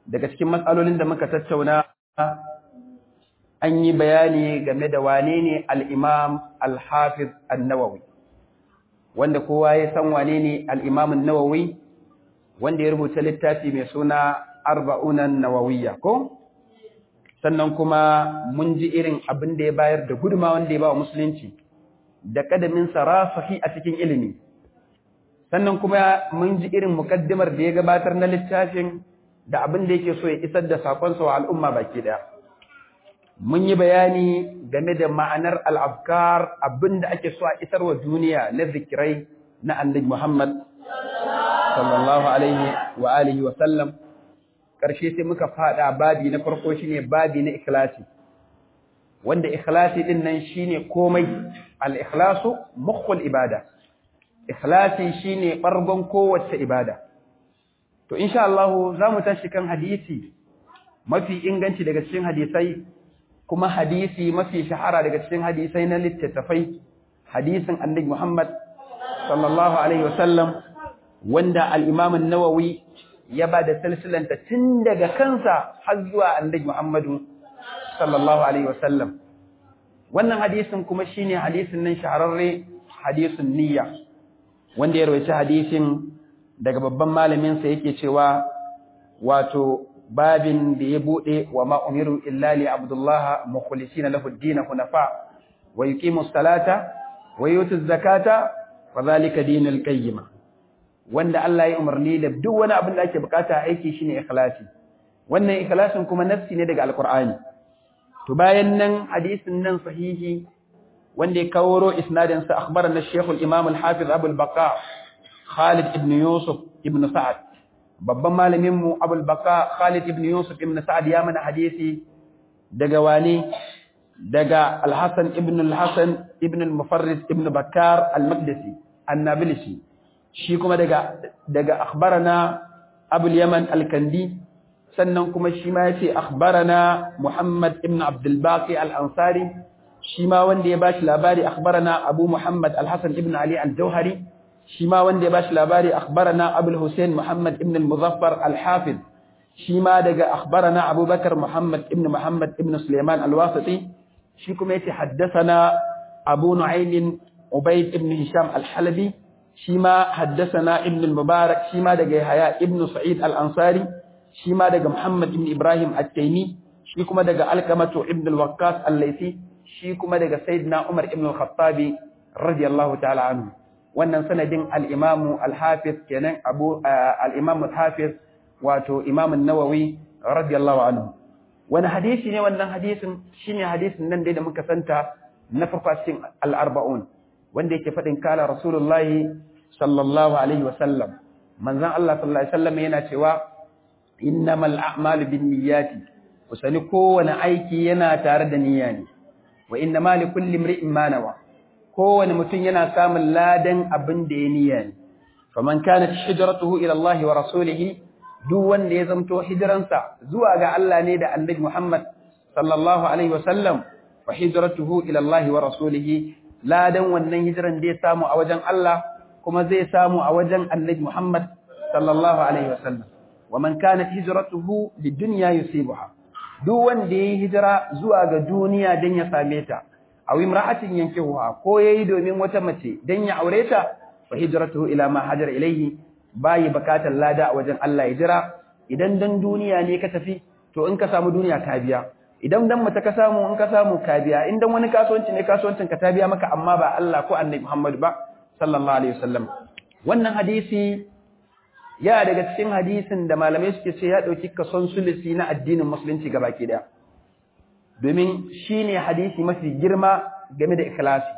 daga cikin matsalolin da muka tattauna an yi bayani game da wane ne al'imam al-hafiz al-nawawi wanda kowa ya san wane ne al'imam al-nawawi wanda ya rubuta littafi mai suna arba'unan nawawiyya ko sannan kuma mun ji irin abin da ya bayar da guduma wanda ya ba wa musulunci da kadamin sarafahi a cikin ilimi sannan kuma mun ji irin mukaddimar da ya gabatar na littafin da abin da yake so ya isar da sakonsa wa al'umma baki daya mun yi bayani game da ma'anar al'afkar abin da ake so a isar wa duniya na zikirai na annabi Muhammad sallallahu alaihi wa alihi wa sallam ƙarshe sai muka fada babi na farko shine babi na ikhlasi wanda ikhlasi din nan shine komai al-ikhlasu mukhul ibada ikhlasi shine bargon kowace ibada to insha Allah zamu tashi kan hadisi mafi inganci daga cikin hadisai kuma hadisi mafi shahara daga cikin hadisai na littattafai hadisin annabi Muhammad sallallahu alaihi wasallam wanda al-Imam an-Nawawi ya ba da silsilanta tun daga kansa har zuwa annabi Muhammadu sallallahu alaihi wasallam wannan hadisin kuma shine hadisin nan shahararre hadisin niyya wanda ya rawaita hadisin daga babban malamin sa yake cewa wato babin da ya bude wa ma umiru illa li abdullah mukhlisina lahu ad-din hunafa wa yuqimu as-salata wa yutu az-zakata wa dhalika dinul qayyimah wanda Allah ya umarni da duk wani abin da ake bukata aiki shine ikhlasi wannan ikhlasin kuma nafsi ne daga alqur'ani to bayan nan hadisin nan sahihi wanda ya kawo isnadin sa akhbarana shaykh al-imam al-hafiz abu al-baqa Khalid ibn Yusuf ibn Sa'ad babban malamin mu abu al-baqa Khalid ibn Yusuf ibn Sa'ad ya mana hadisi daga wani daga al-Hasan ibn al-Hasan ibn al-Mufarrid ibn Bakkar al-Maqdisi an-Nabilisi shi kuma daga daga akhbarana Abul Yaman Al-Kandi sannan kuma shi ma yace akhbarana Muhammad ibn Abdul Baqi Al-Ansari shi ma wanda ya bashi labari akhbarana Abu Muhammad Al-Hasan ibn Ali Al-Jauhari shi ma wanda ya bashi labari akhbarana Abul Hussein Muhammad ibn Al-Muzaffar Al-Hafiz shi ma daga akhbarana Abu Bakar Muhammad ibn Muhammad ibn Sulaiman Al-Wasiti shi kuma yace haddathana Abu Nu'aym Ubayd ibn Hisham Al-Halabi shi ma haddasana ibn al-mubarak shi ma daga yahya ibn sa'id al-ansari shi ma daga muhammad ibn ibrahim at-taymi shi kuma daga alkamatu ibn al-waqqas al-laythi shi kuma daga sayyidina umar ibn al-khattab radiyallahu ta'ala anhu wannan sanadin al-imam al-hafiz kenan abu al-imam al-hafiz wato imam an-nawawi radiyallahu anhu wani hadisi ne wannan hadisin shine hadisin nan dai da muka santa na farko cikin al-arba'un wanda yake faɗin kala rasulullahi sallallahu alaihi wasallam manzon Allah sallallahu alaihi wasallam yana cewa innamal a'malu binniyati kusani kowane aiki yana tare da niyya ne wa innamal likulli imri'in ma nawa kowane mutum yana samun ladan abin da ya niyya ne faman kanat hijratuhu ila Allah wa rasulihi duk wanda ya zamto hijiransa zuwa ga Allah ne da Annabi Muhammad sallallahu alaihi wasallam fa hijratuhu ila Allah wa rasulihi ladan wannan hijiran da ya samu a wajen Allah kuma zai samu a wajen Annabi Muhammad sallallahu alaihi wasallam wa man kanat hijratuhu lidunya yusibuha duk wanda yayi hijira zuwa ga duniya dan ya same ta aw imra'atin yankihuha ko yayi domin wata mace dan ya aure ta fa hijratuhu ila ma hajara ilayhi bayi bakatar lada a wajen Allah ya jira idan dan duniya ne ka tafi to in ka samu duniya ka biya idan dan mace ka samu in ka samu ka biya in dan wani kasuwanci ne kasuwancin ka ta biya maka amma ba Allah ko Annabi Muhammad ba sallallahu alaihi wasallam wannan hadisi ya daga cikin hadisin da malamai suke ce ya dauki kason sulusi na addinin musulunci gabaki daya domin shine hadisi mafi girma game da ikhlasi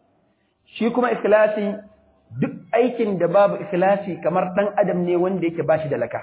shi kuma ikhlasi duk aikin da babu ikhlasi kamar dan adam ne wanda yake bashi da laka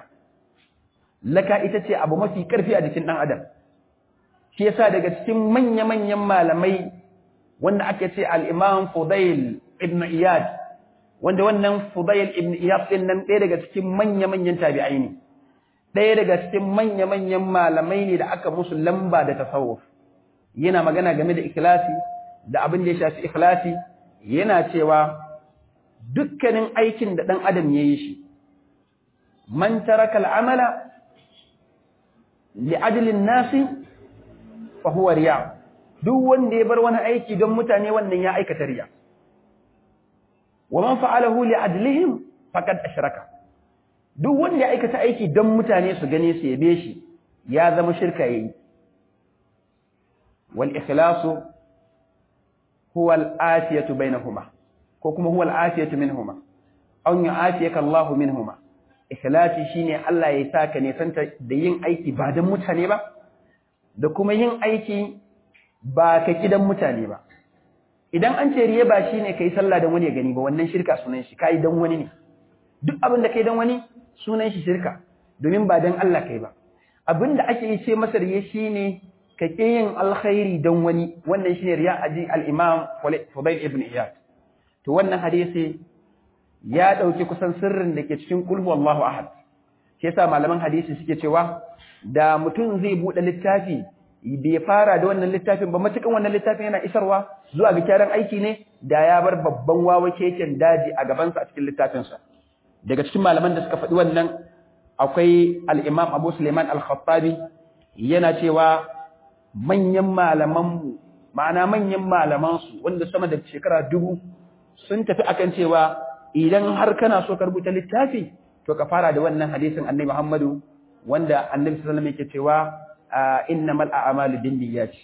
laka ita ce abu mafi karfi a jikin dan adam shi yasa daga cikin manya-manyan malamai wanda ake ce al-Imam Fudail ibn Iyad wanda wannan Fudail ibn Iyad din nan ɗaya daga cikin manya-manyan tabi'ai ne ɗaya daga cikin manya-manyan malamai ne da aka musu lamba da tasawuf yana magana game da ikhlasi da abin da ya shafi ikhlasi yana cewa dukkanin aikin da ɗan adam ya yi shi man taraka al'amala li'ajlin nasi fa huwa riya duk wanda ya bar wani aiki don mutane wannan ya aikata riya wa man fa'alahu li'adlihim faqad ashraka duk wanda ya aikata aiki don mutane su gane su yabe shi ya zama shirka yayi wal ikhlasu huwa al-afiyatu bainahuma ko kuma huwa al-afiyatu minhuma aw yu'afiyaka Allahu minhuma ikhlasi shine Allah ya saka ne santa da yin aiki ba don mutane ba da kuma yin aiki ba ka kidan mutane ba idan an ce riya ba shine kai sallah dan wani ya gani ba wannan shirka sunan shi kai dan wani ne duk abin da kai dan wani sunan shi shirka domin ba dan Allah kai ba abin da ake yi ce masa riya shine ka ke yin alkhairi dan wani wannan shine riya aji al-imam Fudayl ibn Iyad to wannan hadisi ya dauki kusan sirrin da ke cikin qul huwallahu ahad shi yasa malaman hadisi suke cewa da mutum zai bude littafi bai fara da wannan littafin ba matukan wannan littafin yana isarwa zuwa ga kyaran aiki ne da ya bar babban wawa keken daji a gabansa a cikin littafinsa daga cikin malaman da suka faɗi wannan akwai al-Imam Abu Sulaiman al-Khattabi yana cewa manyan malaman ma'ana manyan malaman su wanda sama da shekara dubu sun tafi akan cewa idan har kana so ka rubuta littafi to ka fara da wannan hadisin Annabi Muhammadu wanda Annabi sallallahu alaihi wasallam yake cewa innamal a'malu binniyati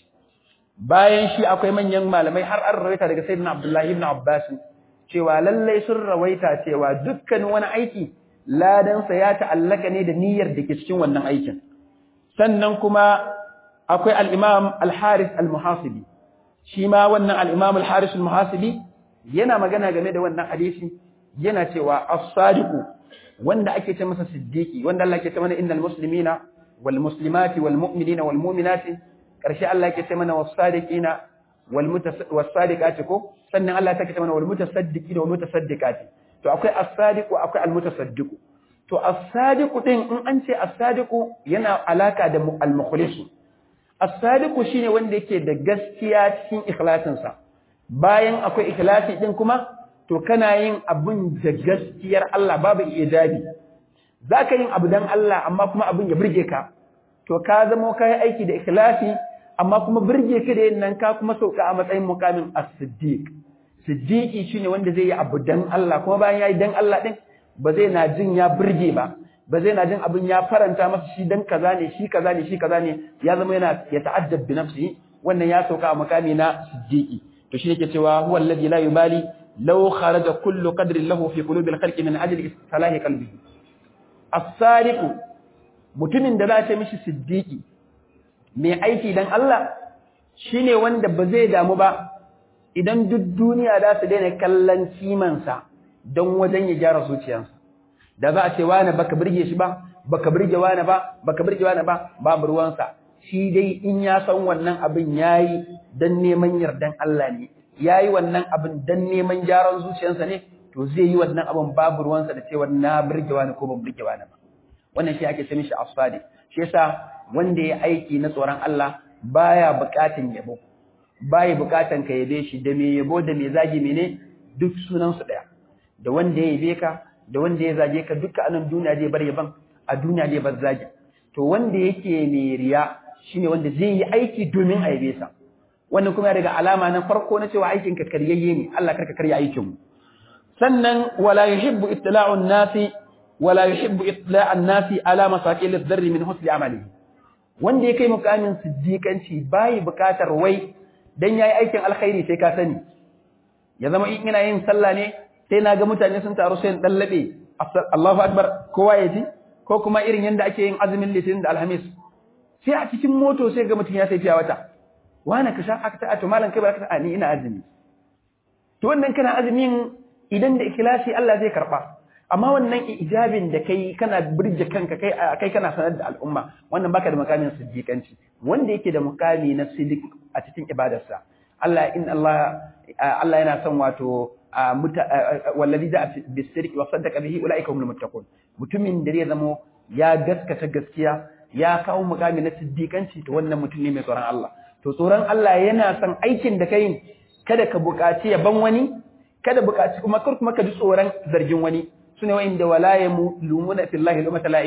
bayan shi akwai manyan malamai har an rawaita daga sayyidina Abdullah ibn Abbas cewa lallai sun rawaita cewa dukkan wani aiki ladan sa ya ta'allaka ne da niyyar da ke cikin wannan aikin sannan kuma akwai al-Imam al-Harith al-Muhasibi shi ma wannan al-Imam al-Harith al-Muhasibi yana magana game da wannan hadisi yana cewa as-sadiqu wanda ake ce masa siddiqi wanda Allah ke ce mana innal muslimina والمسلمات والمؤمنين والمؤمنات ƙarshe Allah yake ce mana was-sadiqina was-sadiqati ko sannan Allah yake ce mana wal-mutasaddiqina wal-mutasaddiqati to akwai as-sadiqu akwai al-mutasaddiqu to as-sadiqu din in an ce as-sadiqu yana alaka da al-mukhlis as-sadiqu shine wanda yake da gaskiya cikin ikhlasin sa bayan akwai ikhlasi din kuma to kana yin abun da gaskiyar Allah babu ijabi za ka yin abu don Allah amma kuma abin ya birge ka, to ka zama ka yi aiki da ikhlasi amma kuma birge ka da yin nan ka kuma sauka a matsayin mukamin as-siddiq. Siddiqi shine wanda zai yi abu don Allah kuma bayan ya yi don Allah ɗin ba zai na jin ya birge ba, ba zai na jin abin ya faranta masa shi dan kaza ne shi kaza ne shi kaza ne ya zama yana ya ta'addab bi nafsihi wannan ya sauka a mukami na siddiqi to shi yake cewa huwa alladhi la yubali law kharaja kullu qadrin lahu fi qulubil khalqi min ajli salahi qalbihi as-sadiqu mutumin da za ta mishi siddiqi mai aiki dan Allah shine wanda ba zai damu ba idan duk duniya za su daina kallon kimansa don wajen ya gyara zuciyarsa da za a ce wani baka birge shi ba baka birge wani ba baka birge wani ba babu ruwansa shi dai in ya san wannan abin yayi dan neman yardan Allah ne yayi wannan abin dan neman gyaran zuciyarsa ne to zai yi wannan abin babu ruwansa da cewa na birge wani ko ban birge wani ba wannan shi ake ce mishi asfadi shi yasa wanda ya aiki na tsoron Allah baya bukatun yabo baya bukatan ka yabe shi da me yabo da me zagi mene duk sunan su daya da wanda ya yabe ka da wanda ya zage ka duka anan duniya zai bar yaban a duniya zai bar zagi to wanda yake mai riya shine wanda zai yi aiki domin a yabe sa wannan kuma ya daga alama na farko na cewa aikin ka karyayye ne Allah karka karya aikin mu sannan wala yuhibbu ittila'u an-nasi wala yuhibbu ittila'u an-nasi ala masaqil adh-dharri min husni amalihi wanda ya kai mukamin siddiqanci bai bukatar wai dan yayi aikin alkhairi sai ka sani ya zama in ina yin sallah ne sai na ga mutane sun taru sai dan labe Allahu akbar kowa ya ji ko kuma irin yanda ake yin azumin litinin da alhamis sai a cikin moto sai ga mutum ya sai fiya wata wani ka sha aka ta to malam kai baraka ta ni ina azumi to wannan kana azumin idan da ikhlasi Allah zai karba amma wannan ijabin da kai kana burge kanka kai kai kana sanar da al'umma wannan baka da makamin siddiqanci wanda yake da mukami na siddiq a cikin ibadarsa Allah in Allah Allah yana son wato wallazi da bisirki wa saddaqa bihi ulaika humul muttaqun mutumin da zai zamo ya gaskata gaskiya ya kawo mukami na siddiqanci to wannan mutum ne mai tsoron Allah to tsoron Allah yana son aikin da kai kada ka buƙaci yaban wani kada buƙaci kuma kar kuma ka ji tsoron zargin wani sune wa'inda wala yamulumuna fillahi lumata la'imin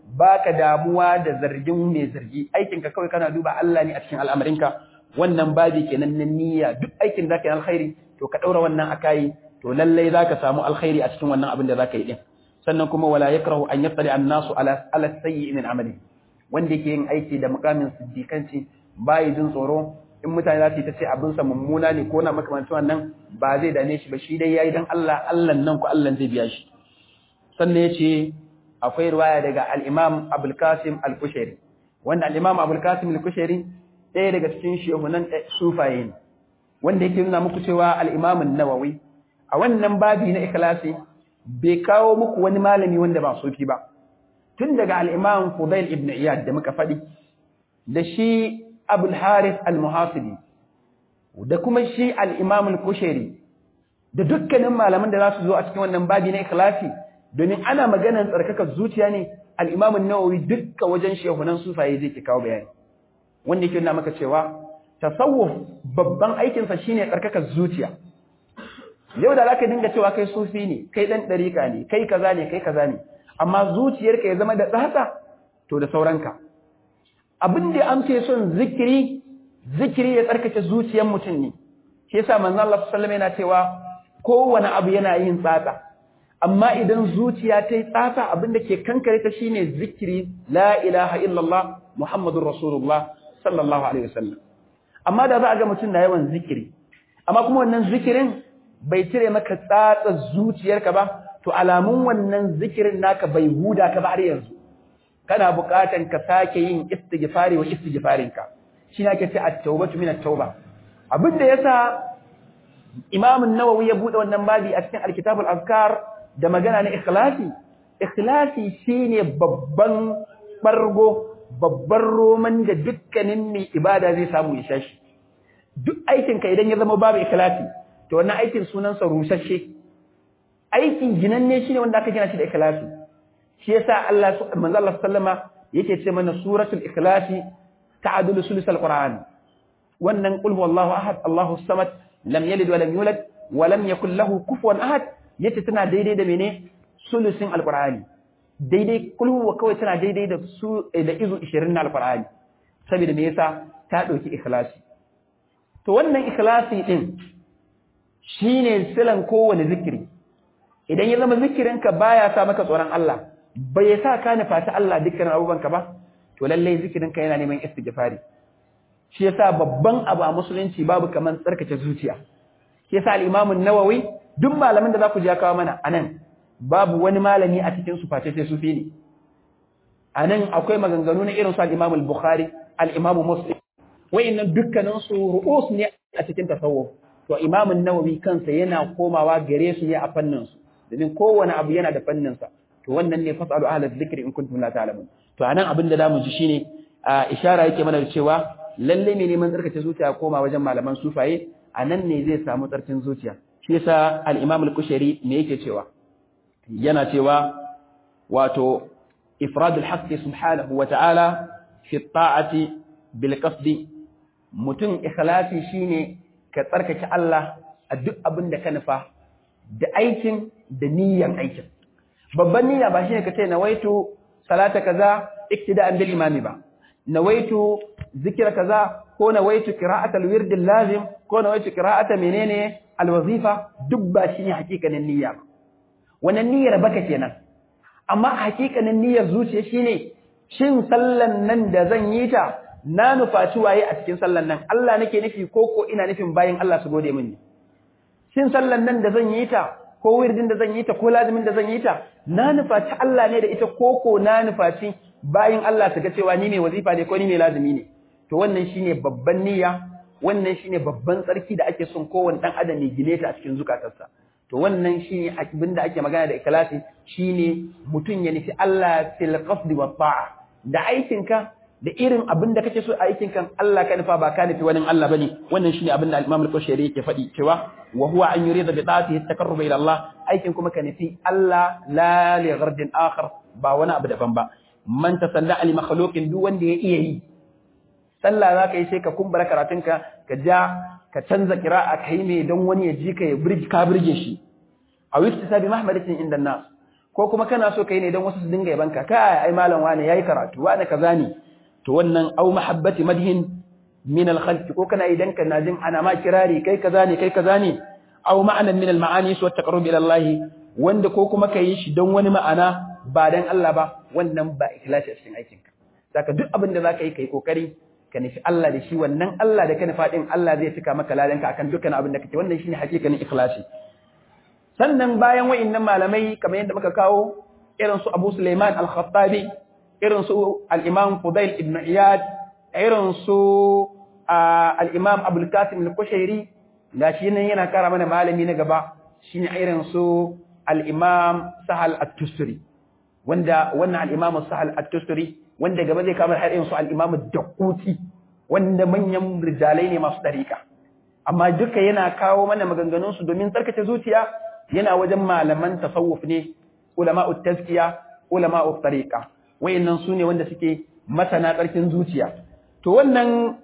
baka damuwa da zargin mai zargi aikinka kawai kana duba Allah ne a cikin al'amarinka wannan babi kenan na niyya duk aikin da ka yi alkhairi to ka daura wannan akai to lallai zaka samu alkhairi a cikin wannan abin da zaka yi din sannan kuma wala yakrahu an yattali an-nasu ala ala sayyi min amali wanda yake yin aiki da mukamin siddiqanci bai jin tsoro in mutane za su yi ta ce abin sa mummuna ne ko na makamancin wannan ba zai dane shi ba shi dai yayi dan Allah Allah nan ku Allah zai biya shi sannan yace akwai riwaya daga al-Imam Abdul Qasim al-Kushairi wanda al-Imam Abdul Qasim al-Kushairi ɗaya daga cikin shehunan sufaye ne wanda yake nuna muku cewa al-Imam an-Nawawi a wannan babi na ikhlasi bai kawo muku wani malami wanda ba sufi ba tun daga al-Imam Fudail ibn Iyad da muka faɗi da shi Abul Harith al-Muhasibi da kuma shi al-Imam al-Kushairi da dukkanin malaman da za su zo a cikin wannan babi na ikhlasi domin ana maganar tsarkakar zuciya ne al-Imam an-Nawawi dukkan wajen shehunan sufaye zai ke kawo bayani wanda yake nuna maka cewa tasawuf babban aikinsa shine tsarkakar zuciya yau da zaka dinga cewa kai sufi ne kai dan dariƙa ne kai kaza ne kai kaza ne amma zuciyarka ya zama da tsatsa to da sauranka abin da an ce son zikiri zikiri ya tsarkake zuciyar mutum ne shi yasa manzo Allah sallallahu alaihi yana cewa kowane abu yana yin tsatsa amma idan zuciya ta yi tsatsa abin da ke kankare ta shine zikiri la ilaha illallah muhammadur rasulullah sallallahu alaihi wasallam amma da za a ga mutum na yawan zikiri amma kuma wannan zikirin bai cire maka tsatsa zuciyarka ba to alamun wannan zikirin naka bai huda ka ba har yanzu kana buƙatan ka sake yin istighfari wa istighfarinka shi ne ake ce at-taubatu min at-tauba abin da yasa Imam an-Nawawi ya bude wannan babi a cikin al-Kitab al-Azkar da magana na ikhlasi ikhlasi shine babban bargo babban roman da dukkanin mai ibada zai samu ya shashi duk aikinka idan ya zama babu ikhlasi to wannan aikin sunansa rusasshe aikin ginanne shine wanda aka gina shi da ikhlasi shi yasa Allah manzo Allah sallama yake ce mana suratul ikhlasi ta'dulu sulusal qur'an wannan qul huwallahu ahad Allahu samad lam yalid wa lam yulad wa lam yakul lahu kufuwan ahad yace tana daidai da mene sulusin alqur'ani daidai qul huwa kawai tana daidai da su da izu 20 na alqur'ani saboda me yasa ta dauki ikhlasi to wannan ikhlasi din shine silan kowane zikiri idan ya zama zikirinka baya sa maka tsoron Allah bai sa ka nufa ta Allah dukkan abubuwanka ba to lalle zikirinka yana neman istighfari shi yasa babban abu a musulunci babu kaman tsarkake zuciya shi yasa al-Imam an-Nawawi duk malamin da za ku ja kawo mana anan babu wani malami a cikin su face sai sufi ne anan akwai maganganu na irin su al-Imam al-Bukhari al-Imam Muslim wayannan dukkanin su ru'us ne a cikin tasawuf to Imam an-Nawawi kansa yana komawa gare su ne a fannin su domin kowane abu yana da fannin sa to wannan ne fasalu ahla dhikri in kuntum la ta'lamun to anan abin da zamu ji shine a ishara yake mana da cewa lalle ne neman tsarkace zuciya koma wajen malaman sufaye anan ne zai samu tsarkin zuciya shi yasa al-Imam al-Kushairi me yake cewa yana cewa wato ifrad al-haqq subhanahu wa ta'ala fi ta'ati bil qasdi mutum ikhlasi shine ka tsarkake Allah a duk abin da ka nufa da aikin da niyyan aikin babban niyya ba shine ka ce nawaitu salata kaza iktida'an bil imami ba nawaitu zikira kaza ko nawaitu qira'at al-wird lazim ko nawaitu qira'ata menene al-wazifa duk ba shine hakikanin niyya ba wannan niyyar baka kenan amma hakikanin niyyar zuciya shine shin sallan nan da zan yi ta na nufaci waye a cikin sallan nan Allah nake nufi ko ko ina nufin bayin Allah su gode mini shin sallan nan da zan yi ta ko wirdin da zan yi ta ko lazimin da zan yi ta na nufaci Allah ne da ita ko ko na nufaci bayin Allah su ga cewa ni mai wazifa ne ko ni mai lazimi ne to wannan shine babban niyya wannan shine babban tsarki da ake son kowanne dan adam ya gine ta a cikin zukatarsa to wannan shine abin da ake magana da ikhlasi shine mutum ya nufi Allah fil qasdi wa ta'a da aikinka da irin abin da kake so a aikin kan Allah ka nufa ba ka nufi wani Allah bane wannan shine abin da Imam al-Qashari yake faɗi cewa wa huwa an yurida bi ta'atihi at-taqarrub ila Allah aikin kuma ka nufi Allah la li ghardin akhar ba wani abu daban ba man tasalla ali makhluqin duk wanda ya iya yi sallah za ka yi sai ka kumbura karatunka ka ja ka canza kira'a ka yi mai don wani ya ji ka ya birgi ka birge shi a wista sabi mahmadatin inda nas ko kuma kana so kai ne don wasu su dinga yabanka kai ai malam wani yayi karatu wani kaza ne to wannan au mahabbati madhin min al ko kana idan kana jin ana ma kirari kai kaza ne kai kaza ne au ma'anan min al ma'ani wa taqarrub ila Allah wanda ko kuma kai shi don wani ma'ana ba dan Allah ba wannan ba ikhlasi a cikin aikinka saka duk abin da zaka yi kai kokari ka nufi Allah da shi wannan Allah da ka nufa din Allah zai cika maka ladanka akan dukkan abin da kake wannan shine hakikanin ikhlasi sannan bayan wa'annan malamai kamar yadda muka kawo irin su Abu Sulaiman Al-Khattabi irin su Al-Imam Fudail ibn Iyad irin su Al-Imam Abdul Qasim Al-Kushairi gashi nan yana kara mana malami na gaba shine irin su Al-Imam Sahal At-Tusturi wanda wannan Al-Imam Sahal At-Tusturi wanda gaba zai kama har irin su Al-Imam Daquti wanda manyan rijalai ne masu dariƙa amma duka yana kawo mana maganganun su domin tsarkace zuciya yana wajen malaman tasawuf ne ulama'ut tazkiya ulama'ut tariqa wayannan su ne wanda suke masana tsarkin zuciya to wannan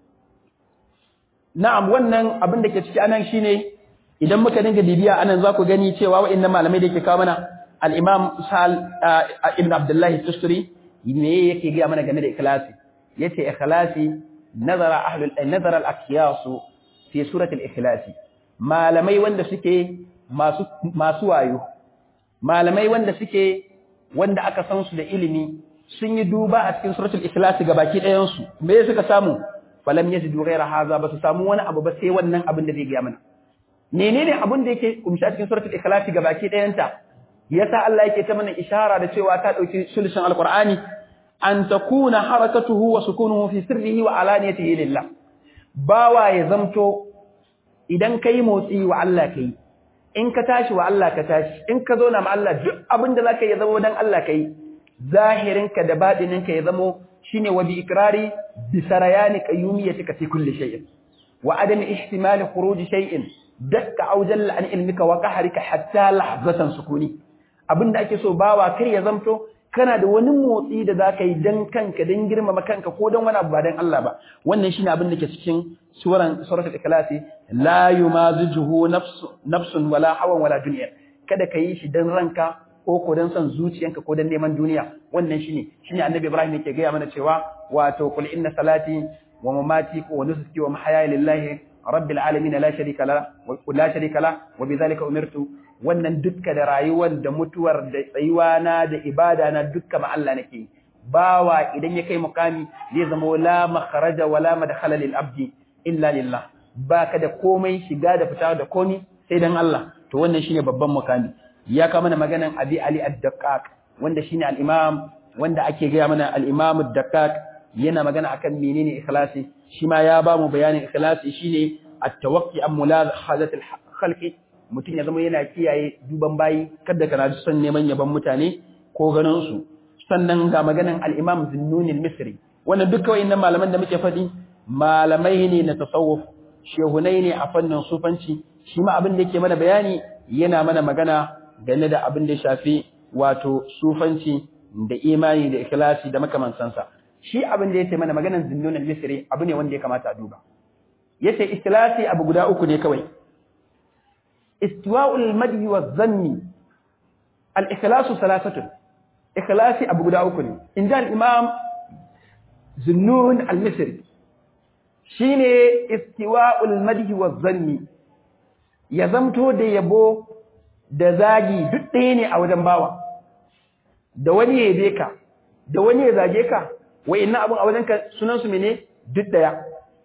na'am wannan abin da ke ciki anan shine idan muka dinga bibiya anan za ku gani cewa wayannan malamai da ke kawo mana al-imam sal ibn abdullah tusturi me yake ga mana game da ikhlasi yace ikhlasi nazara ahlul nazara al-aqyas fi surati al-ikhlas malamai wanda suke masu masu wayo malamai wanda suke wanda aka san su da ilimi sun yi duba a cikin suratul ikhlas baki ɗayan su me suka samu falam yajidu ghayra hadha ba su samu wani abu ba sai wannan abin da zai ga mana menene abin da yake kumshi a cikin suratul ikhlas baki ɗayan ta yasa Allah yake ta mana ishara da cewa ta dauki sulshin alqur'ani an takuna harakatuhu wa sukunuhu fi sirrihi wa alaniyatihi lillah bawa ya zamto idan kai motsi wa Allah kai in ka tashi wa Allah ka tashi in ka zauna ma Allah duk abin da zaka yi zama dan Allah kai zahirinka da batininka ya zamo shine wa bi ikrari bi sarayani qayyumiyatika fi kulli shay'in wa adami ihtimali khuruj shay'in dakka aw jalla an ilmika wa qahrika hatta lahzatan sukuni abinda ake so bawa kai ya zamto kana da wani motsi da zaka yi dan kanka dan girmama kanka ko dan wani abu ba dan Allah ba wannan shine abin da ke cikin suran suratul ikhlasi la yumazijuhu nafsu nafsun wala hawan wala dunya kada ka yi shi dan ranka ko ko dan son zuciyanka ko dan neman duniya wannan shine shine annabi ibrahim yake gaya mana cewa wato qul inna salati wa mamati wa nusuki wa mahyaya lillahi rabbil alamin la sharika la wa la sharika la wa bidhalika umirtu wannan dukka da rayuwar da mutuwar da tsayuwa na da ibada na dukka ma Allah nake bawa idan ya kai mukami zai zama la makharaja wala madkhala lil abdi illa lillah baka da komai shiga da fita da komi sai dan Allah to wannan shine babban mukami ya ka mana maganan Abi Ali ad-Daqqaq wanda shine al-Imam wanda ake ga mana al-Imam ad-Daqqaq yana magana akan menene ikhlasi shi ma ya ba mu bayanin ikhlasi shine at-tawaqqi an mulazahazat al-khalqi mutum ya zama yana kiyaye duban bayi kada kana son neman yaban mutane ko ganin su sannan ga maganan al-Imam Zunnun al-Misri wannan duka wayannan malaman da muke faɗi malamai ne na tasawuf shehunai ne a fannin sufanci shi ma abin da yake mana bayani yana mana magana game da abin da ya shafi wato sufanci da imani da ikhlasi da makamansansa shi abin da yake mana maganan zinnun al-misri abu ne wanda ya kamata a duba yace ikhlasi abu guda uku ne kawai istiwa'ul madhi wa dhanni al-ikhlasu salasatun ikhlasi abu guda uku ne inda al-imam zinnun al-misri shine istiwa'ul madhi wa dhanni ya zamto da yabo da zagi duk ɗaya ne a wajen bawa da wani ya yabe ka da wani ya zage ka wa'annan abun a wajen ka sunan su mene duk daya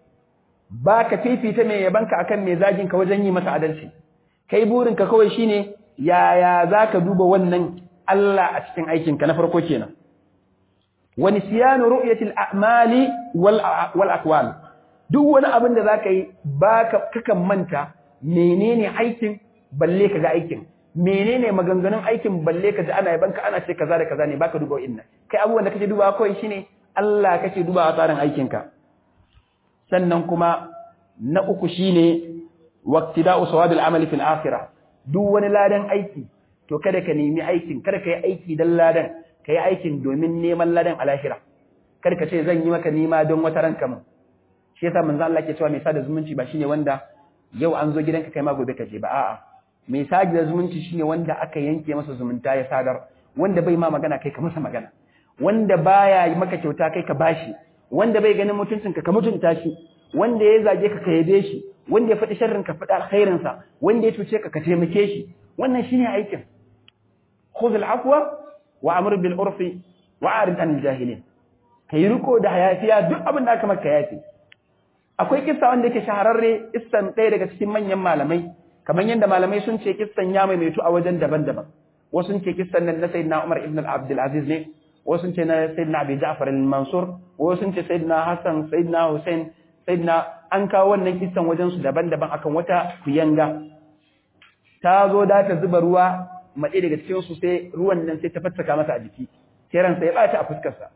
ba ka fifita mai yabanka akan mai zagin ka wajen yi masa adalci kai burin ka kawai shine yaya zaka duba wannan Allah a cikin aikin ka na farko kenan wa nisyanu ru'yatil a'mali wal wal aqwal duk wani abin da zaka yi baka kakan manta menene aikin balle ka ga aikin menene maganganun aikin balle ka ji ana yabanka ana ce kaza da kaza ne baka duba inna kai abubuwan da kake dubawa kawai shine Allah kake dubawa tsarin aikinka sannan kuma na uku shine waqtida'u sawabil amali fil akhirah duk wani ladan aiki to kada ka nemi aikin kada ka yi aiki dan ladan ka yi aikin domin neman ladan a lahira kada ka ce zan yi maka nima don wata ranka mun shi yasa manzo Allah ke cewa mai sada zumunci ba shine wanda yau an zo gidanka kai ma gobe ka je ba a'a mai sadi da zumunci shine wanda aka yanke masa zumunta ya sadar wanda bai ma magana kai ka masa magana wanda baya yi maka kyauta kai ka bashi wanda bai ganin mutuncinka ka mutunta shi wanda ya zage ka ka yabe shi wanda ya faɗi sharrin ka faɗi alkhairin sa wanda ya cuce ka ka taimake shi wannan shine aikin khudh al-afwa wa amr bil urfi wa arid anil jahilin kai riko da hayafiya duk abin da aka maka yafi akwai kissa wanda yake shahararre kissan ɗaya daga cikin manyan malamai kamar yadda malamai sun ce kissan ya maimaitu a wajen daban-daban wasu sun ce kissan nan na sayyidina Umar ibn Abdul Aziz ne wasu sun ce na sayyidina Abi Ja'far al-Mansur wasu sun ce sayyidina Hassan sayyidina Hussein sayyidina an kawo wannan kissan wajen su daban-daban akan wata kuyanga ta zo da ta zuba ruwa maɗe daga cikin su sai ruwan nan sai ta fattaka masa a jiki sai ransa ya ɓata a fuskar sa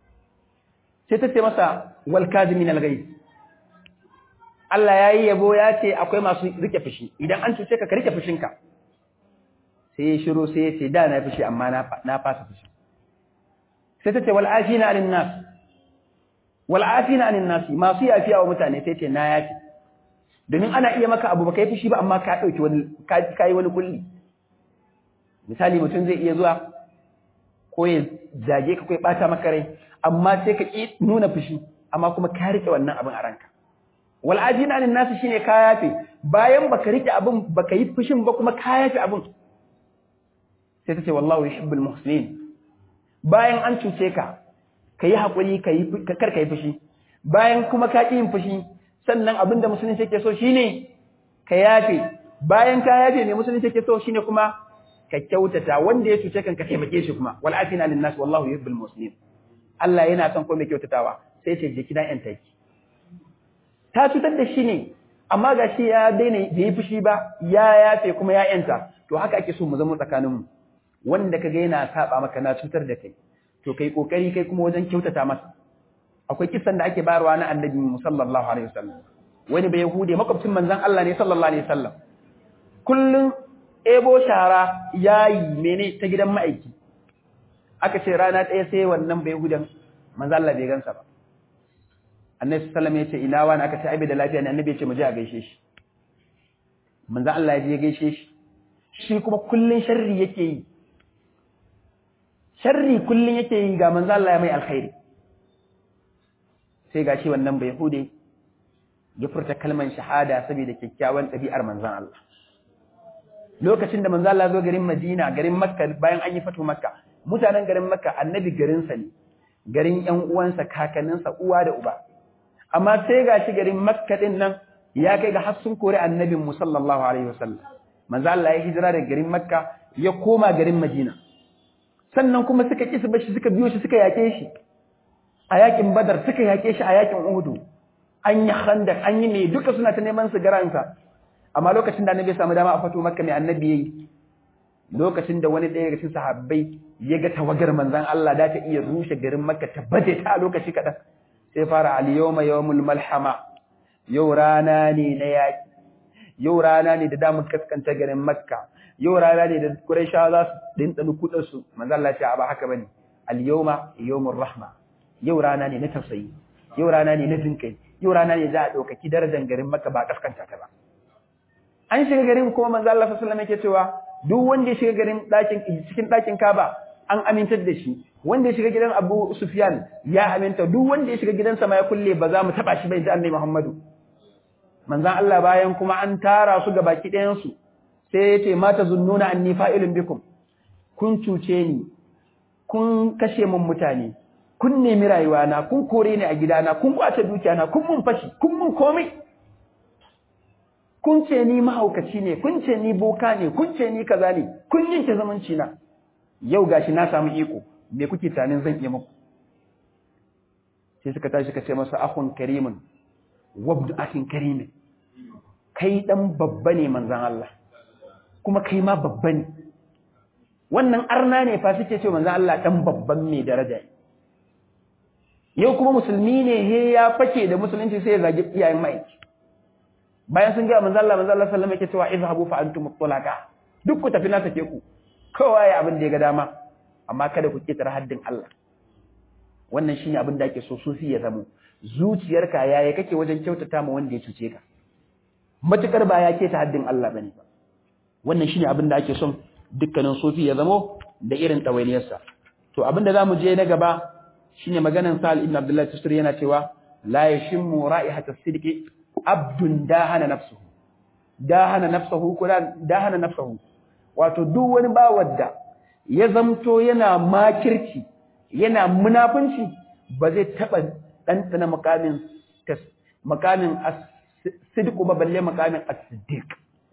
sai ta ce masa wal kazimin al-ghayz Allah ya yi yabo ya ce akwai masu rike fushi idan an cuce ka ka rike fushinka sai ya shiro sai ya ce da na fushi amma na fasa fushi sai ta ce wal afina anin nas wal afina anin nas masu yafiya wa mutane sai ce na yafi domin ana iya maka abu baka yi fushi ba amma ka dauki wani ka yi wani kulli misali mutum zai iya zuwa ko ya zage ka ko ya bata maka rai amma sai ka ki nuna fushi amma kuma ka rike wannan abin a ranka wal ajina anin nas shine ka yafe bayan baka rike abin baka yi fushin ba kuma ka yafe abin sai ta ce wallahu yuhibbul muhsinin bayan an cuce ka kayi hakuri kayi kar kai fushi bayan kuma ka yin fushi sannan abinda musulunci yake so shine ka yafe bayan ka yafe ne musulunci yake so shine kuma ka kyautata wanda ya cuce kan ka taimake shi kuma wal afina lin nas wallahu yuhibbul muhsinin Allah yana son ko mai kyautatawa sai ce je kidan yan taki ta cutar da shi ne amma gashi ya daina bai yi fushi ba ya yafe kuma ya yanta to haka ake so mu zama tsakaninmu wanda kaga yana saba maka na cutar da kai to kai kokari kai kuma wajen kyautata masa akwai kisan da ake bayarwa na annabi sallallahu alaihi wasallam wani bai yahude makwabcin manzon Allah ne sallallahu alaihi wasallam kullun ebo shara yayi mene ta gidan ma'aiki aka ce rana ɗaya sai wannan bai yahudan manzon Allah bai gansa ba annabi sallallahu alaihi wasallam ya ce ina wani aka ce ai bai da lafiya ne annabi ya ce mu je a gaishe shi manzon Allah ya je gaishe shi shi kuma kullun sharri yake yi sharri kullun yake yi ga manzo Allah ya mai alkhairi sai gashi wannan bai hude ya furta kalman shahada saboda kyakkyawan ɗabi'ar manzon Allah lokacin da manzo Allah zo garin Madina garin Makka bayan an yi fatu Makka mutanen garin Makka annabi garin sa ne garin ƴan uwansa kakanninsa uwa da uba amma sai gashi garin Makka din nan ya kai ga har sun kore annabin mu sallallahu alaihi wasallam manzo Allah ya hijira daga garin Makka ya koma garin Madina sannan kuma suka kisa bashi suka biyo shi suka yake shi a yakin Badar suka yake shi a yakin Uhud an yi khandak an yi ne duka suna ta neman su garansa amma lokacin da annabi ya samu dama a fato Makka mai annabi yayi lokacin da wani ɗaya daga cikin sahabbai ya ga tawagar manzon Allah da ta iya rushe garin Makka ta baje ta a lokaci kaɗan sai fara al-yawma yawmul malhama yau rana ne na yaki yau rana ne da damun kaskanta garin Makka yau rana ne da Qurayshawa za su dintsani kudin su manzo Allah ya ba haka bane al-yawma yawmur rahma yau rana ne na tausayi yau rana ne na jinkai yau rana ne za a daukaki darajar garin Makka ba kaskanta ta ba an shiga garin kuma manzo Allah sallallahu alaihi wasallam yake cewa duk wanda ya shiga garin dakin cikin dakin Kaaba an amintar da shi wanda ya shiga gidan Abu Sufyan ya aminta duk wanda ya shiga gidansa ma ya kulle ba za mu taba shi bai ji Annabi Muhammadu manzan Allah bayan kuma an tara su ga baki ɗayansu sai ya ce mata zunnuna anni fa'ilun bikum kun cuce ni kun kashe mun mutane kun nemi rayuwana kun kore ni a gidana kun kwace dukiyana kun mun fashi kun mun komai kun ce ni mahaukaci ne kun ce ni boka ne kun ce ni kaza ne kun yanke zamanci na yau gashi na samu iko me kuke tanin zan iya muku sai suka tashi ka ce masa akhun karimun wabdu akin karimin kai dan babba ne manzan Allah kuma kai ma babba ne wannan arna ne fa suke ce manzan Allah dan babban mai daraja yau kuma musulmi ne he ya fake da musulunci sai ya zagi iyayen ma'aiki bayan sun ga manzan Allah manzan Allah sallallahu alaihi wasallam yake cewa izhabu fa antum mutlaqa duk ku tafi na take ku kowa ya abin da ya ga dama amma kada ku ketare haddin Allah wannan shine abin da ake so sufi ya zamo zuciyarka yaya kake wajen kyautata ma wanda ya cuce ka matukar ba ya keta haddin Allah bane ba wannan shine abin da ake son dukkanin sufi ya zamo da irin ɗawainiyarsa to abin da zamu je na gaba shine maganan Sa'al ibn Abdullah Tusri yana cewa la yashimmu ra'ihatas sidqi abdun dahana nafsuhu dahana nafsuhu ko dahana nafsuhu wato duk wani bawar da ya zamto yana makirci yana munafunci ba zai taba ɗanɗana makamin makamin as-sidqu ba balle makamin as-siddiq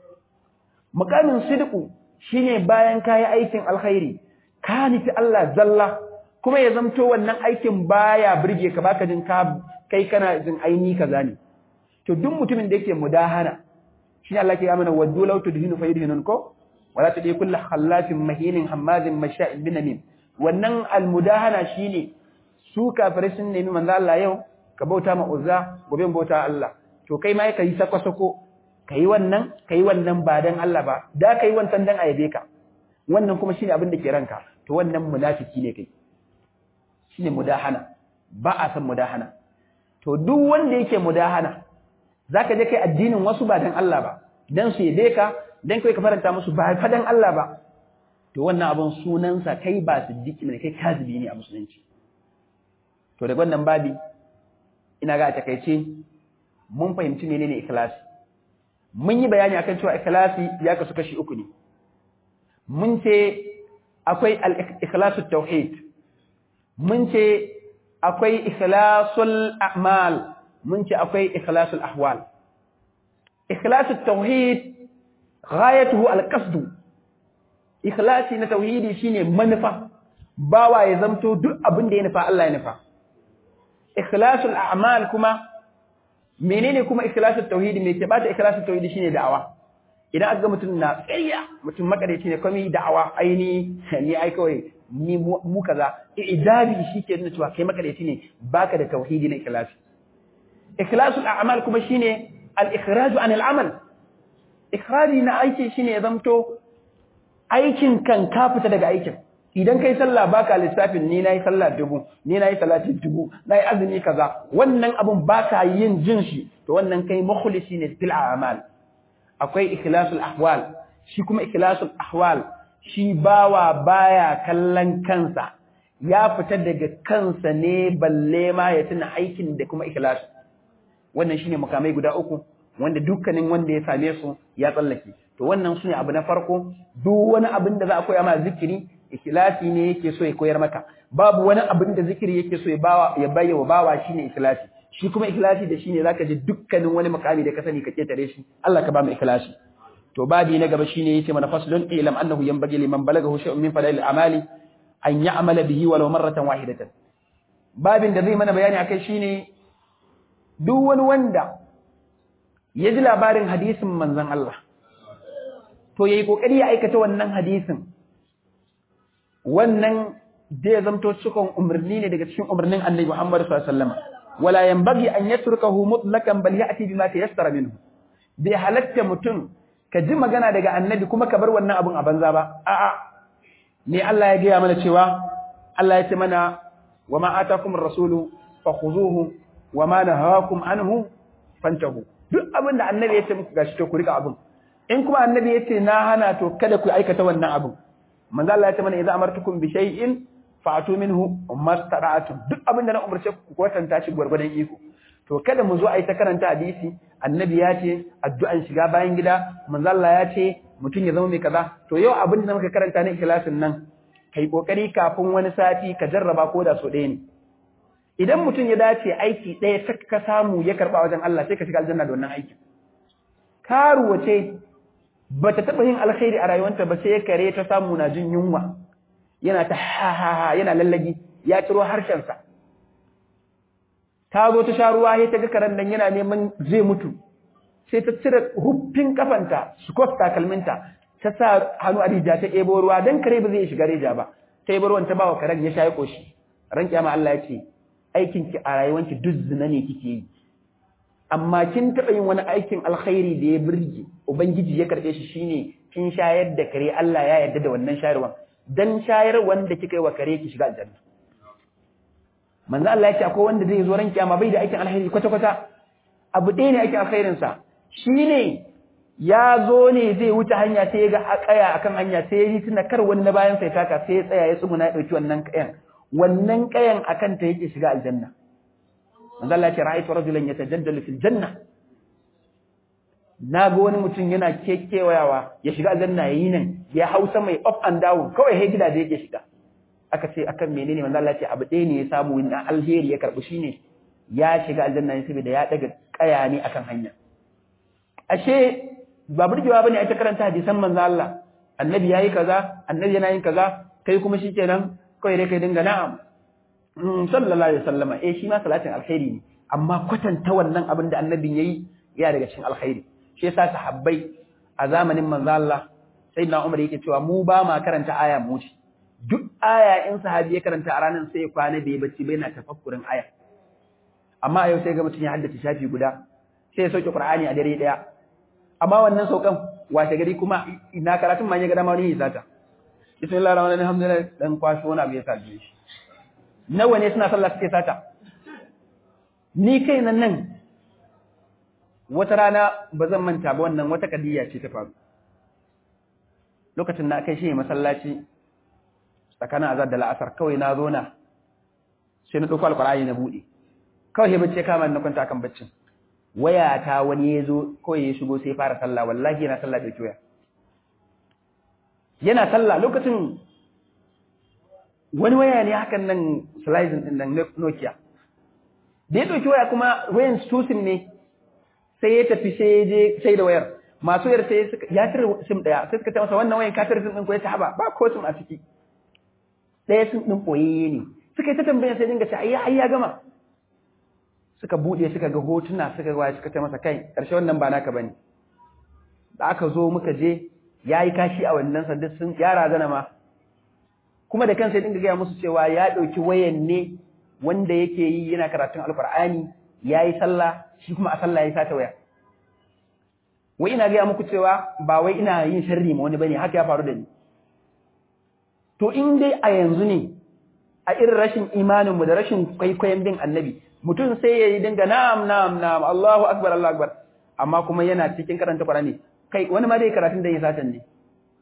makamin sidqu shine bayan kayi aikin alkhairi ka nufi Allah zalla kuma ya zamto wannan aikin baya burge ka baka jin ka kai kana jin aini kaza ne to duk mutumin da yake mudahana shi Allah ke amana waddu law tudhinu fayudhinun ko wala tudi kullu khallafin mahinin hammazin masha'in binamin wannan almudahana shine su kafirai sun nemi manzo Allah yau ka bauta ma uzza gobe bauta Allah to kai ma kai sako sako kai wannan kai wannan ba dan Allah ba da kai wancan dan ayabe ka wannan kuma shine abin da ke ranka to wannan munafiki ne kai shine mudahana ba a san mudahana to duk wanda yake mudahana zaka je kai addinin wasu ba dan Allah ba dan su yabe ka dan kai ka faranta musu ba fa dan Allah ba to wannan abun sunansa kai ba siddiqi ne kai kazibi ne a musulunci to daga wannan babi ina ga a takeice mun fahimci menene ikhlasi mun yi bayani akan cewa ikhlasi ya kasu kashi uku ne mun ce akwai al-ikhlasu tauhid mun ce akwai ikhlasul a'mal mun ce akwai ikhlasul ahwal ikhlasul tauhid ghayatuhu al-qasd ikhlasi na tauhidi shine manufa bawa ya zamto duk abin da ya nufa Allah ya nufa ikhlasul a'mal kuma menene kuma ikhlasul tauhidi me ke bata ikhlasul tauhidi shine da'awa idan aka ga mutum na tsayya mutum makareci ne kuma da'awa aini ni ai kawai ni mu kaza idabi shike nuna cewa kai makareci ne baka da tauhidi na ikhlasi ikhlasul a'mal kuma shine al-ikhraj an al-amal ikhraji na aiki shine ya zamto aikin kan ka fita daga aikin idan kai sallah baka lissafin ni nayi sallah dubu ni nayi salati dubu nayi azumi kaza wannan abun baka yin jin shi to wannan kai mukhlisi ne fil a'mal akwai ikhlasul ahwal shi kuma ikhlasul ahwal shi bawa baya kallon kansa ya fita daga kansa ne balle ma ya tuna aikin da kuma ikhlas wannan shine makamai guda uku wanda dukkanin wanda ya same su ya tsallake to wannan sune abu na farko duk wani abin da za a koya ma zikiri ikhlasi ne yake so ya koyar maka babu wani abin da zikiri yake so ya bawa ya bayyana bawa shine ikhlasi shi kuma ikhlasi da shine zaka ji dukkanin wani makami da ka sani ka ketare shi Allah ka ba mu ikhlasi to babi na gaba shine yace mana faslun ilam annahu yanbaghi liman balagahu shay'un min fadail amali an ya'mala bihi walau marratan wahidatan babin da zai mana bayani akai shine duk wani wanda ya ji labarin hadisin manzon Allah to yayi kokari ya aikata wannan hadisin wannan zai zamto cikin umarni ne daga cikin umarnin Annabi Muhammad sallallahu alaihi wasallam wala yanbaghi an yatrukahu mutlaqan bal ya'ti bima tayassara minhu bai halatta mutum ka ji magana daga annabi kuma ka bar wannan abun a banza ba a'a ne Allah ya gaya mana cewa Allah ya ce mana wa ma atakum ar-rasulu fakhuzuhu wa ma nahakum anhu fantahu duk abin da annabi ya ce muku gashi to ku rika abun in kuma annabi ya ce na hana to kada ku aikata wannan abun manzo Allah ya ce mana idza amartukum bi shay'in fa'atu minhu mastata'tum duk abin da na umarce ku kwatanta shi gwargwadon iko to kada mu zo a yi ta karanta hadisi annabi ya ce addu'an shiga bayan gida manzo Allah ya ce mutum ya zama mai kaza to yau abin da muka karanta ne ikhlasin nan kai kokari kafin wani sati ka jarraba ko da so ɗaya ne idan mutum ya dace aiki ɗaya ta ka samu ya karba wajen Allah sai ka shiga aljanna da wannan aikin karuwa ce bata taɓa yin alkhairi a rayuwarta ba sai kare ta samu na jin yunwa yana ta ha ha ha yana lallagi ya ciro harshensa ta zo ta sha ruwa sai ta ga karen nan yana neman zai mutu sai ta cire huffin kafanta sukot takalminta ta sa hannu a rija ta ebo ruwa dan kare ba zai shiga rija ba ta ebo ruwan ta ba wa karen ya sha ya koshi ran kiyama Allah ya ce aikin ki a rayuwanki duk zina ne kike yi amma kin taɓa yin wani aikin alkhairi da ya birge ubangiji ya karɓe shi shine kin shayar da kare Allah ya yarda da wannan shayarwan dan shayar wanda kika yi wa kare ki shiga aljanna manzo Allah ya ce akwai wanda zai zo ran kiyama bai da aikin alkhairi kwata kwata abu ɗaya ne aikin alkhairin sa shine ya zo ne zai wuce hanya sai ya ga akaya akan hanya sai ya yi tuna kar wani na bayan sai taka sai ya tsaya ya tsuguna ya dauki wannan kayan wannan kayan akan ta yake shiga aljanna manzo Allah ya ce ra'aytu rajulan yatajaddalu fil janna na ga wani mutum yana kekewayawa ya shiga aljanna yayi nan ya hausa mai up and down kawai he gidaje yake shiga aka ce akan menene manzo Allah ya ce abu ɗaya ne ya samu na alheri ya karbi shine ya shiga aljanna ne saboda ya daga kaya ne akan hanya ashe ba burgewa bane a ta karanta hadisan manzo Allah annabi yayi kaza annabi yana yin kaza kai kuma shikenan kai dai kai dinga na'am sallallahu alaihi wasallama eh shi ma salatin alkhairi ne amma kwatanta wannan abin da annabin yayi ya daga cikin alkhairi shi yasa sahabbai a zamanin manzo Allah sayyidina Umar yake cewa mu ba ma karanta aya mu ci duk aya in sahabi ya karanta a ranar sai ya kwana bai bacci bai na tafakkurin aya amma yau sai ga mutum ya haddace shafi guda sai ya sauke Qur'ani a dare daya amma wannan saukan washe gari kuma ina karatun ma ya ga dama wani ya sata bismillahir rahmanir rahim alhamdulillah dan kwashi wani abu ya sa shi nawa ne suna sallah suke sata ni kai nan nan wata rana ba zan manta ba wannan wata kadiyya ce ta faru lokacin na kai shi masallaci tsakanin azar da la'asar kawai na zo na sai na ɗauko alƙur'ani na buɗe kawai sai bacci kama na kwanta kan baccin waya ta wani ya zo kawai ya shigo sai fara sallah wallahi yana sallah da waya yana sallah lokacin wani waya ne hakan nan slicing din nan Nokia da ya ɗauki waya kuma wayan susin ne sai ya tafi sai ya je sai da wayar masu wayar sai ya cire sim ɗaya sai suka ce masa wannan wayan ka cire sim ɗin ko ya ce haba ba ko sim a ciki ɗaya sim ɗin ɓoyayye ne suka yi ta tambaya sai dinga ce ai ai ya gama suka buɗe suka ga hotuna suka ga suka ce masa kai ƙarshe wannan ba naka bane da aka zo muka je yayi kashi a wannan sanda sun yara zana ma kuma da kansa ya dinga gaya musu cewa ya ɗauki wayan ne wanda yake yi yana karatun alkur'ani ya yi sallah shi kuma a sallah ya sata waya wai ina gaya muku cewa ba wai ina yin sharri ma wani bane haka ya faru da ni to in dai a yanzu ne a irin rashin imanin mu da rashin kwaikwayon bin annabi mutum sai ya yi dinga na'am na'am na'am Allahu akbar Allahu akbar amma kuma yana cikin karanta Qur'ani kai wani ma dai karatun da ya satan ne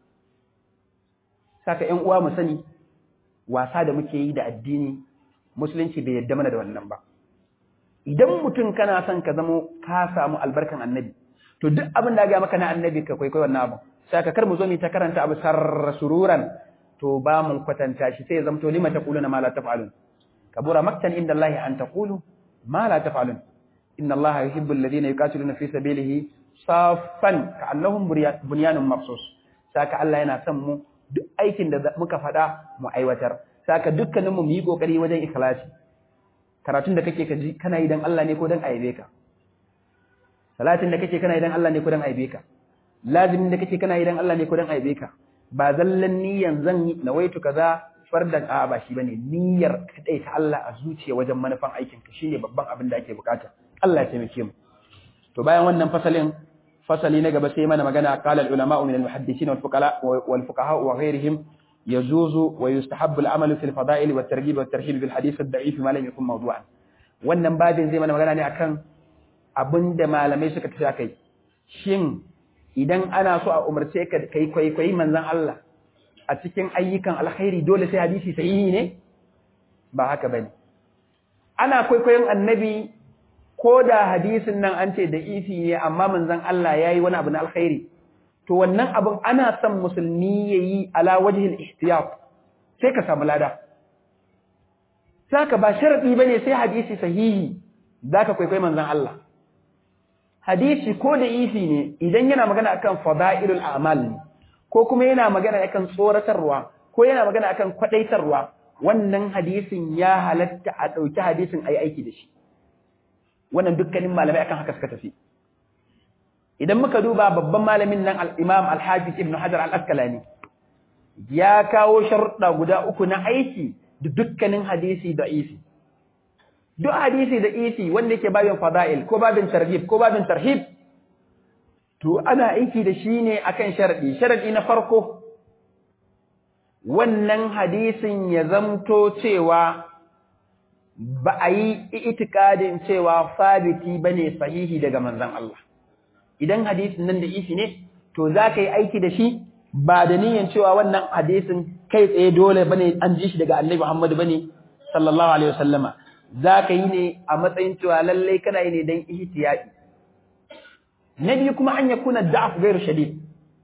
saka ƴan uwa mu sani wasa da muke yi da addini musulunci bai yadda mana da wannan ba idan mutum kana son ka zamo ka samu albarkan annabi to duk abin da ga maka na annabi ka kwaikwayo wannan abu saka kar mu zo mu ta karanta abu sarra sururan to ba mu kwatanta shi sai ya zamto lima taquluna ma la taf'alun kabura maktan inda Allah an taqulu ma la taf'alun inna Allah yuhibbu alladhina yuqatiluna fi sabilihi saffan ka'annahum bunyanun mabsus saka Allah yana son mu duk aikin da muka faɗa mu aiwatar saka dukkanin mu yi kokari wajen ikhlasi karatun da kake kaji kana yi dan Allah ne ko dan aibe ka salatin da kake kana yi dan Allah ne ko dan aibe ka lazimin da kake kana yi dan Allah ne ko dan aibe ka ba zallan niyan zan yi nawaitu kaza fardan a ba shi bane niyyar kadai ta Allah a zuciya wajen manufan aikin ka shine babban abin da ake bukata Allah ya taimake mu to bayan wannan fasalin fasali na gaba sai mana magana qala al ulama min al muhaddisin wal fuqaha wal fuqaha wa ghayrihim yajuzu wa yustahabbu al amalu fil fada'il wat targhib wat tarhib bil hadith ad da'if ma lam yakun mawdu'an wannan babin zai mana magana ne akan abinda malamai suka tafi akai shin idan ana so a umarce ka kai kwaikwayi manzon Allah a cikin ayyukan alkhairi dole sai hadisi sahihi ne ba haka bane ana kwaikwayon annabi ko da hadisin nan an ce da isi ne amma manzon Allah yayi wani abu na alkhairi to wannan abin ana son musulmi yayi ala wajhil ihtiyat sai ka samu lada saka ba sharadi bane sai hadisi sahihi zaka kwaikwayi manzon Allah hadisi ko da isi ne idan yana magana akan fada'ilul a'mal ne ko kuma yana magana akan tsoratarwa ko yana magana akan kwadaitarwa wannan hadisin ya halatta a dauki hadisin ayi aiki da shi wannan dukkanin malamai akan haka suka tafi idan muka duba babban malamin nan al-Imam al-Hafiz Ibn Hajar al-Asqalani ya kawo sharuɗa guda uku na aiki da dukkanin hadisi da isi duk hadisi da isi wanda yake babin fada'il ko babin targhib ko babin tarhib to ana aiki da shi ne akan sharadi sharadi na farko wannan hadisin ya zamto cewa ba a yi itikadin cewa sabiti bane sahihi daga manzon Allah idan hadisin nan da isi ne to za ka yi aiki da shi ba da niyyar cewa wannan hadisin kai tsaye dole bane an ji shi daga annabi Muhammad bane sallallahu alaihi wasallama za ka yi ne a matsayin cewa lallai kana yi ne don ihtiyadi na biyu kuma an yakuna da'af ghairu shadid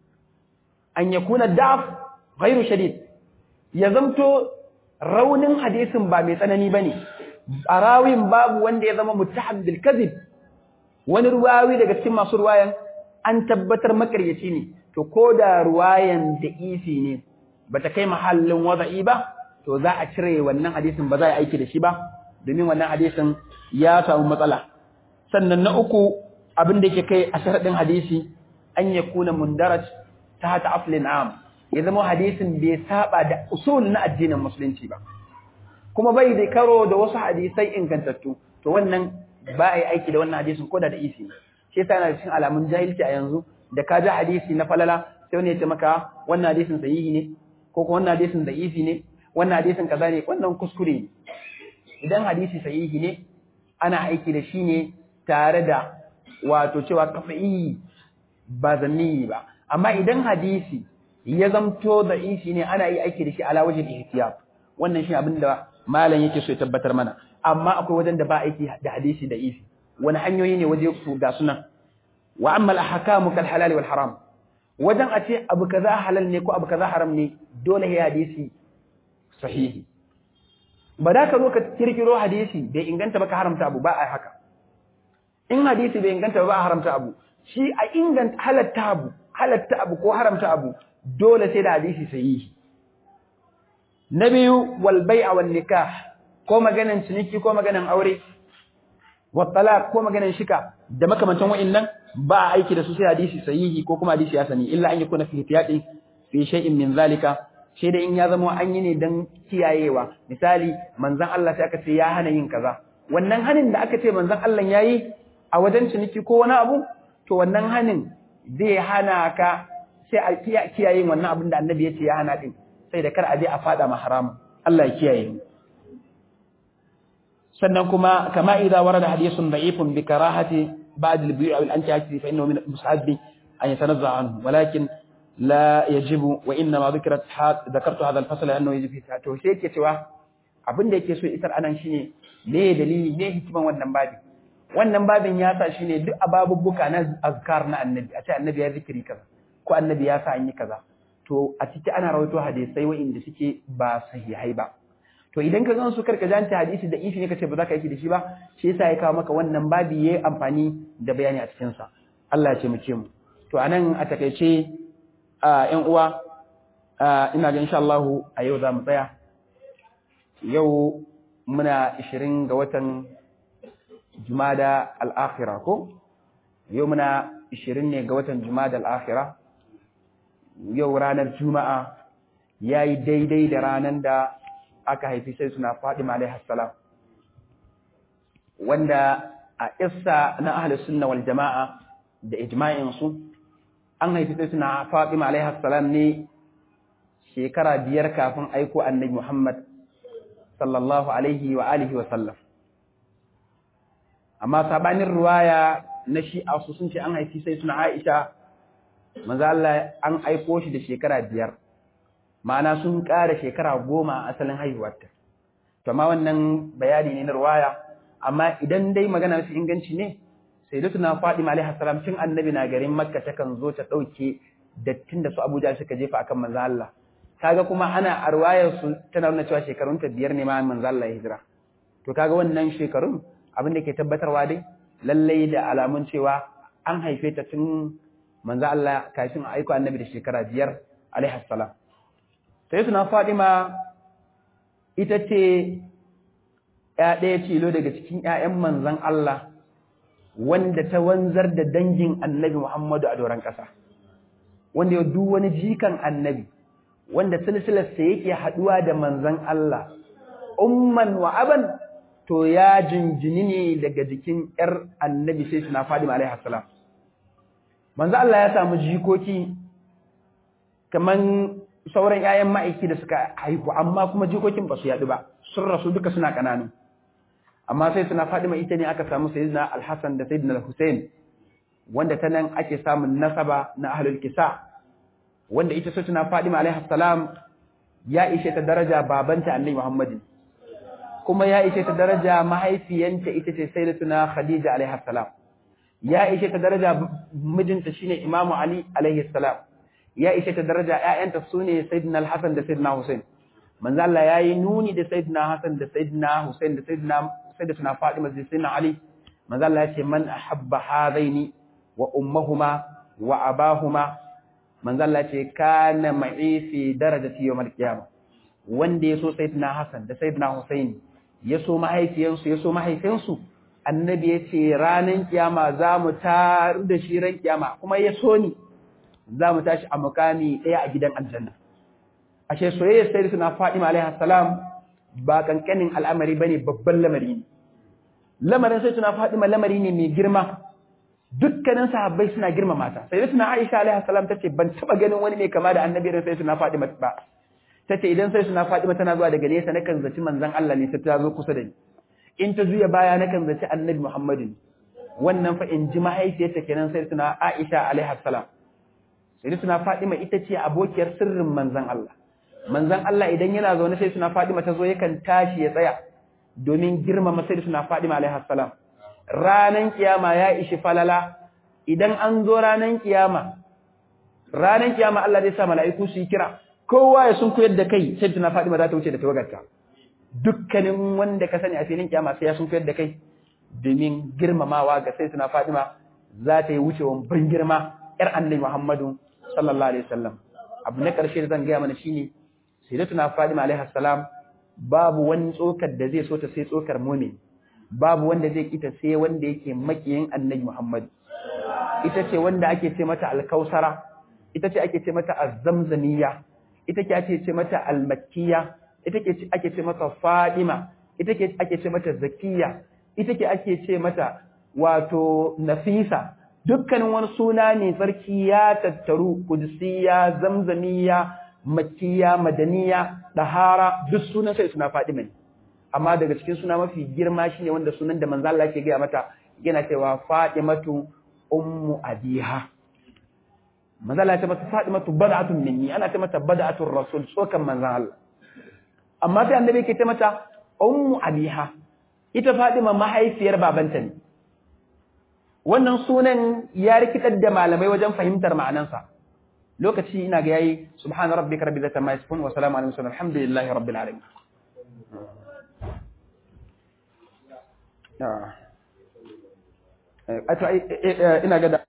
an yakuna da'af ghairu shadid ya zamto raunin hadisin ba mai tsanani bane arawin babu wanda ya zama muttaham bil kadhib wani ruwawi daga cikin masu ruwayan an tabbatar makaryaci ne to ko da ruwayan da isi ne bata kai mahallin wada'i ba to za a cire wannan hadisin ba za a aiki da shi ba domin wannan hadisin ya samu matsala sannan na uku abin da yake kai a sharadin hadisi an yakuna mundaraj ta hata aflin am ya zama hadisin bai saba da usul na addinin musulunci ba kuma bai da karo da wasu hadisai ingantattu to wannan ba a yi aiki da wannan hadisin ko da da isi shi yasa yana cikin alamun jahilci a yanzu da ka ji hadisi na falala sai wani ya ce maka wannan hadisin sahihi ne ko kuma wannan hadisin da isi ne wannan hadisin kaza ne wannan kuskure ne idan hadisi sahihi ne ana aiki da shi ne tare da wato cewa kafa'i ba zanni ba amma idan hadisi ya zamto da isi ne ana yi aiki da shi ala wajen ihtiyab wannan shi abin da malam yake so ya tabbatar mana amma akwai wajen da ba aiki da hadisi da isi wani hanyoyi ne waje su ga sunan wa amma al-ahkamu kal halal wal haram wajen a ce abu kaza halal ne ko abu kaza haram ne dole ya hadisi sahihi ba da ka zo ka kirkiro hadisi bai inganta ba ka haramta abu ba a haka in hadisi bai inganta ba a haramta abu shi a inganta halatta abu halatta abu ko haramta abu dole sai da hadisi sahihi na biyu wal bai'a wan nikah ko maganan ciniki ko maganan aure wa talaq ko maganan shika da makamantan wa'annan ba a aiki da su sai hadisi sahihi ko kuma hadisi ya sani illa an yakuna fi ihtiyati fi shay'in min zalika sai da in ya zama an yi ne dan kiyayewa misali manzon Allah sai aka ce ya hana yin kaza wannan hanin da aka ce manzon Allah yayi a wajen ciniki ko wani abu to wannan hanin zai hana ka sai a kiyaye wannan abin da annabi ya ce ya hana din sai da kar a je a fada ma haramun Allah ya kiyaye mu sannan kuma kama idza warada hadithun da'ifun bi karahati ba'd al-bi' aw al-antihati fa innahu min al-musahabi an yatanazza anhu walakin la yajibu wa inna ma dhikrat dhakartu hadha al-fasl annahu yajibu to sai yake cewa abin da yake so isar anan shine me dalili me hikiman wannan babin wannan babin ya sa shine duk ababubbuka na azkar na annabi a ce annabi ya zikiri kaza ko annabi ya sa an yi kaza to a ciki ana rawaito hadisai wa'inda suke ba sahihai ba to idan ka gan su karka janta hadisi da ifi ne kace ba za ka yi da shi ba shi yasa ya kawo maka wannan babi yayi amfani da bayani a cikin sa Allah ya ce mu ce mu to anan a takeice a ƴan uwa ina ga insha Allah a yau za mu tsaya yau muna 20 ga watan Jumada al-Akhirah ko yau muna 20 ne ga watan Jumada al-Akhirah yau ranar Juma'a yayi daidai da ranar da aka haifi sai suna Fatima alaihi salam wanda a issa na ahlus sunna wal jama'a da ijma'in su an haifi sai suna Fatima alaihi salam ne shekara biyar kafin aiko annabi Muhammad sallallahu alaihi wa alihi wa sallam amma sabanin ruwaya na shi'a su sun ce an haifi sai suna Aisha manzo Allah an aiko shi da shekara biyar ma'ana sun ƙara shekara goma a asalin haihuwarta to amma wannan bayani ne na ruwaya amma idan dai magana su inganci ne sai da tuna Fatima alaihi salam tun annabi na garin Makka takan zo ta dauke dattin da su Abuja suka jefa akan manzo Allah kaga kuma ana arwayar su tana nuna cewa shekarun ta biyar ne ma manzo Allah ya hijira to kaga wannan shekarun abin da ke tabbatarwa dai lallai da alamun cewa an haife ta tun manzo Allah kafin a aiko annabi da shekara biyar alaihi salam sai suna Fadima ita ce ya ɗaya tilo daga cikin ‘ya'yan manzan Allah wanda ta wanzar da dangin annabi Muhammadu a doron ƙasa, wanda ya duk wani jikan annabi, wanda silsilarsa yake haɗuwa da manzan Allah, umman wa aban to ya jinjini ne daga jikin ‘yar annabi sai suna Fadima alaihi salam. Manzan Allah ya samu jikoki kaman sauran ‘ya'yan ma'aiki da suka haihu, amma kuma jikokin ba su yaɗu ba, sun rasu duka suna ƙananu. Amma sai suna Fadima ita ne aka samu Sayyidina Al-Hassan da Sayyidina Al-Hussein wanda ta nan ake samun nasaba na ahlul kisa wanda ita sutuna Fadima alaihi salam ya ishe ta daraja babanta Annabi Muhammadin kuma ya ishe ta daraja mahaifiyanta ita ce Sayyidatuna Khadija alaihi salam ya ishe ta daraja mijinta shine Imam Ali alaihi salam ya ishe ta daraja ƴaƴanta sune Sayyidina Al-Hasan da Sayyidina Hussein manzo Allah yayi nuni da Sayyidina Hasan da Sayyidina Hussein da Sayyidina Sayyidatuna Fatima da Sayyidina Ali manzo Allah ya ce man ahabba hadaini wa ummahuma wa abahuma manzo Allah ce kana ma'i fi darajati yawmal qiyamah wanda yaso sayyidina Hassan da sayyidina Husaini yaso mahaifiyansu yaso mahaifinsu annabi yace ranan kiyama zamu tar da shi ran kiyama kuma yaso ni zamu tashi a mukami daya a gidan aljanna ashe soyayya sayyidatuna Fatima alaiha salam ba kankanin al'amari bane babban lamari ne lamarin sayyidatuna Fatima lamari ne mai girma dukkanin sahabbai suna girmama ta sai suna Aisha alaiha salam tace ban taba ganin wani mai kama da annabi da sai suna Fatima ba tace idan sai suna Fatima tana zuwa daga nesa nakan zaci manzon Allah ne sai ta zo kusa da ni in ta zuya baya nakan zaci annabi Muhammadin wannan fa in ji mahaifiyarta kenan sai suna Aisha alaiha salam sai suna Fatima ita ce abokiyar sirrin manzon Allah manzon Allah idan yana zaune sai suna Fatima ta zo yakan tashi ya tsaya domin girmama sai suna Fatima alaiha salam ranan kiyama ya ishi falala idan an zo ranan kiyama ranan kiyama Allah zai sa mala'iku su yi kira kowa ya sun koyar da kai sai tuna Fatima za ta wuce da tawagarta dukkanin wanda ka sani a filin kiyama sai ya sun koyar da kai domin girmamawa ga sai tuna Fatima za ta yi wucewan ban girma yar annabi Muhammadu sallallahu alaihi wasallam abu na karshe da zan gaya mana shine sayyidatuna Fatima alaiha salam babu wani tsokar da zai so ta sai tsokar mu'min babu wanda zai kita sai wanda yake makiyin annabi Muhammad ita ce wanda ake ce mata alkausara ita ce ake ce mata azzamzamiya ita ce ake ce mata almakkiya ita ce ake ce mata fadima ita ce ake ce mata zakiya ita ce ake ce mata wato nafisa dukkanin wani suna ne sarki ya tattaru kudusiya zamzamiya makkiya madaniya dahara duk sunan sai suna fadima ne amma daga cikin suna mafi girma shine wanda sunan da manzo Allah yake gaya mata yana cewa Fatimatu ummu abiha manzo Allah ya ce mata Fatimatu bad'atun minni ana ce mata bad'atur rasul tsokan manzo Allah amma sai annabi yake ce mata ummu abiha ita Fatima mahaifiyar babanta ne wannan sunan ya rikitar da malamai wajen fahimtar ma'anansa lokaci ina ga yayi subhana rabbika rabbil izzati amma yasifun wa salamun alal mursalin alhamdulillahi rabbil alamin ina ga